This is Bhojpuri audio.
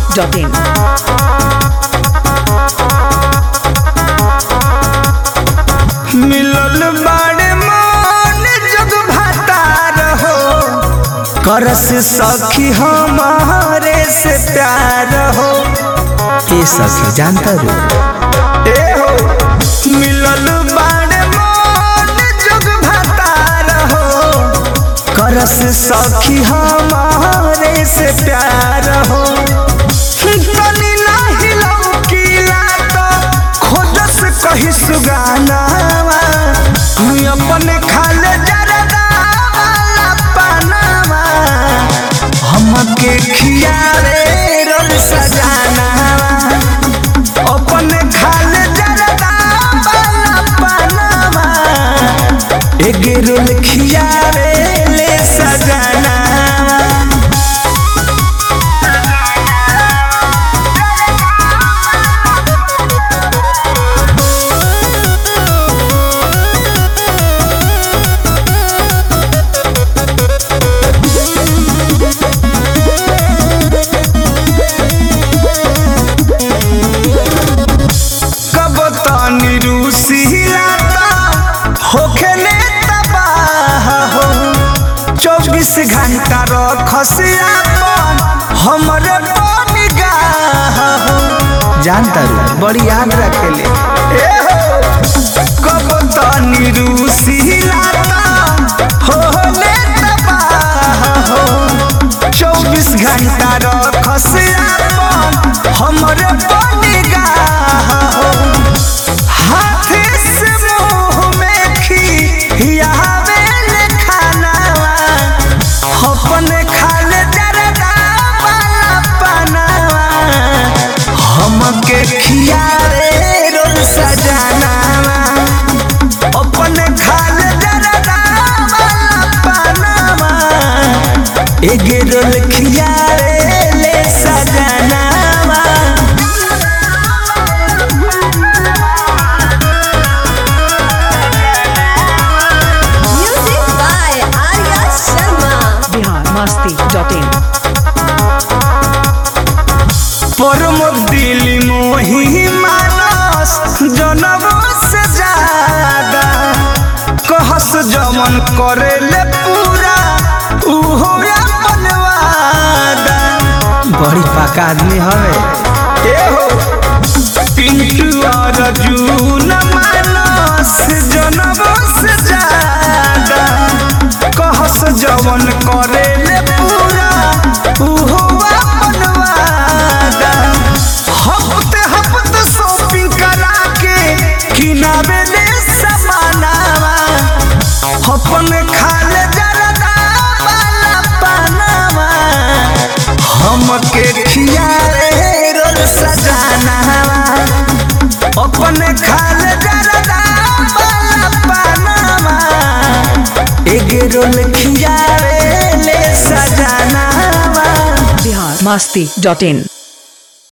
masti.in. मिलल बाड़े मन जग भातार हो करस सखी हमारे से प्यार हो ए सखी जानता रू ए हो मिलल बाड़े मन जग भातार हो करस सखी हमारे से प्यार हो तनी नाही लौकीला तो खोजस कही सुगानावा अपन खाले जरदा वाला पानावा हमके खियारे रोल सजानावा अपन खाले जरदा वाला पानावा एक रोल खियारे ले सजानावा कब तानी रूसी लाता होखे ने तबाह हो चौबीस घंटा रखसिया हमरे पानी गाह हो जानता रू बड़ी याद रखेले ए हो कब तानी रूसी लाता होले तबाह हो चौबीस घंटा रखसिया हमरे पानी गाह हो हाथे से मुंह में खियावे ले खानावा अपने खाले जरदा वाला पनावा हमके खियावे रोल सजानावा अपने खाले जरदा वाला पनावा एक रोल खियावे ले सजानावा Music by Arya Sharma. Bihar masti.in. Pramod दिली मोही मानस जनम से ज्यादा कहस जमन करे ले पूरा उहो अपन वादा बड़ी पाका आदमी हवे ए हो पिंटू और जून मानस जनम से ज्यादा कहस जमन करे ले पूरा उहो अपन वादा हफ्ते हफ्ते शॉपिंग करा के किनारे ले समानावा अपन खाले जरदा वाला पानावा हमके खियारे रोल सजानावा अपन खाले जरदा वाला पानावा एक रोल खियारे ले सजानावा Bihar masti.in.